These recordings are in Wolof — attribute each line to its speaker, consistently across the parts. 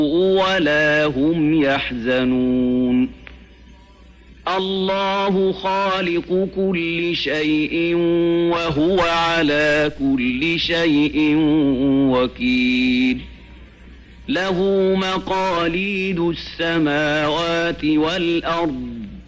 Speaker 1: ولا هم يحزنون الله خالق كل شيء وهو على كل شيء وكيل له مقاليد السماوات والأرض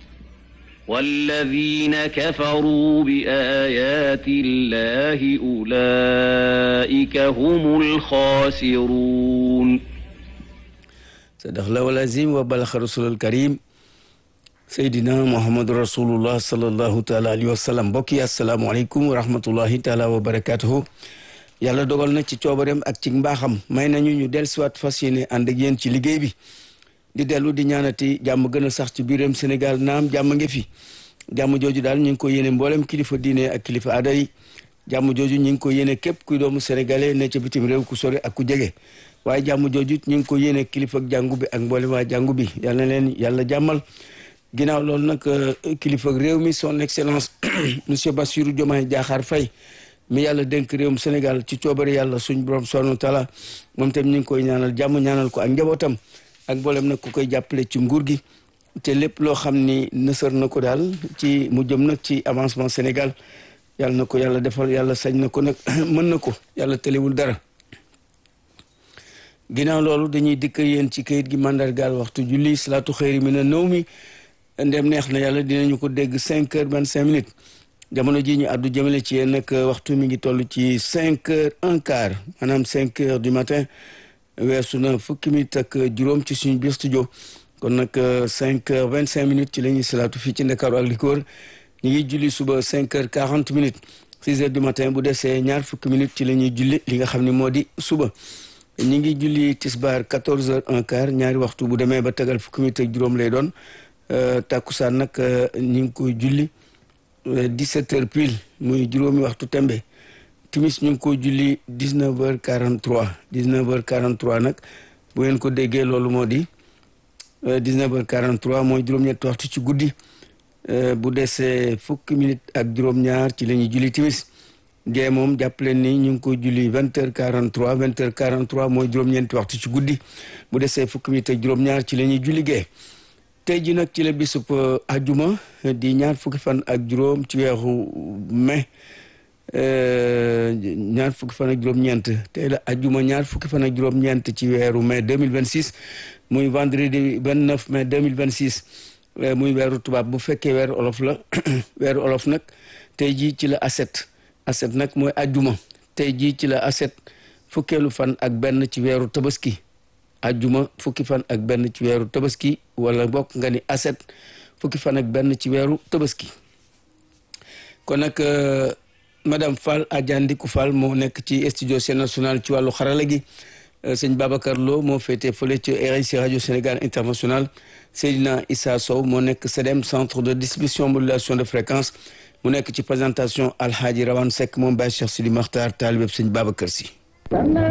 Speaker 1: والذين كفروا بآيات الله أولئك هم الخاسرون
Speaker 2: صدق الله العظيم وبلغ رسول الكريم seydina muhammadu rasulullah sallallahu taala alayhi wa sallam mbokk yi asalaamaaleykum wa rahmatullahi taala wa barakatuhu yàlla dogal na ci coobareem ak ci mbaaxam may nañu ñu dellusiwaat fas yéene ànd ak yéen ci liggéey bi di dellu di ñaanati jàmm gën a sax ci biiram Sénégal naam jàmm ngi fi jàmm jooju daal ñu ngi ko yéene mboolem kilifa diine ak kilifa aada yi jàmm jooju ñu ngi ko yéene képp kuy doomu sénégalais ne ca bitim réew ku sori ak ku jege waaye jàmm jooju ñu ngi ko yéene kilifa ak jàngu bi ak mboolem waa jàngu bi yal na leen yàlla jàmmal ginnaaw loolu nag kilifa réew mi son excellence monsieur Bassirou Diomaye Diakhar Faye mi yàlla dénk réewum Sénégal ci coobare yàlla suñ borom subhanahu wa taala moom tam ñu ngi koy ñaanal jàmm ñaanal ko ak njabootam ak mboolem nag ku koy jàppale ci nguur gi te lépp loo xam ni nësër na ko daal ci mu jëm nag ci avancement Sénégal yàlla na ko yàlla defal yàlla sañ na ko nag mën na ko yàlla tëlewul dara ginnaaw loolu dañuy dikk yéen ci kayit gi mandargaal waxtu julli salaatu xëyri mi na nëw mi ndem neex na yàlla dinañu ko dégg cinq heures vingt cinq minutes jamono ji ñu àddu jëmale ci yéen nag waxtu mi ngi toll ci cinq heures un quart maanaam cinq heures du matin weesu na fukki minutes ak juróom ci suñu biir studio kon nag cinq heures vingt cinq minutes ci la ñuy salaatu fii ci Ndakaaru ak li ko wër ñu ngi julli suba cinq heures quarante minutes six heures du matin bu desee ñaar fukki minutes ci la ñuy julli li nga xam ne moo di suba ñu ngi julli tisbaar quatorze heures un quart ñaari waxtu bu demee ba tegal fukki minutes ak juróom lay doon takkusaan nag ñu ngi koy julli dix-sept heures pile muy juróomi waxtu tembe timis ñu ngi koy julli dix-neuf heures quarante-trois dix-neuf heures quarante-trois nag bu ngeen ko déggee loolu moo di dix-neuf heures quarante-trois mooy juróom-ñetti waxtu ci guddi bu desee fukki minutes ak juróom-ñaar ci la ñuy julli timis gee moom jàpp leen ni ñu ngi koy julli vingt heures quarante-trois vingt heures quarante-trois mooy juróom-ñeenti waxtu ci guddi bu desee fukki minutes ak juróom-ñaar ci la ñuy julli gee tey ji nag ci la bisub ajuma di ñaar fukki fan ak juróom ci weeru mai ñaar fukki fan ak juróom-ñeent tey la ajuma ñaar fukki fan ak juróom-ñeent ci weeru mai 2026 muy vendredi 29 mai 2026 muy weeru tubaab bu fekkee weeru olof la weeru olof nag tey ji ci la aset aset nag mooy ajuma tey ji ci la aset fukkeelu fan ak benn ci weeru tabaski ajjuma fukki fan ak benn ci weeru tabaski wala bokk nga ni aset fukki fan ak benn ci weeru tabaski kon nag madame Fall Adjandiku Fall moo nekk ci studio Sen National ci wàllu xarala gi sëñ Babacar Lo moo féete fële ci RIC rajo Sénégal international Seydina Issa Sow moo nekk CEDEM centre de distribution modulation de fréquence mu nekk ci présentation Alhaji Rawane Seck moom Baye Cheikh Sidi Makhtar taalibeb sëñ Babacar Si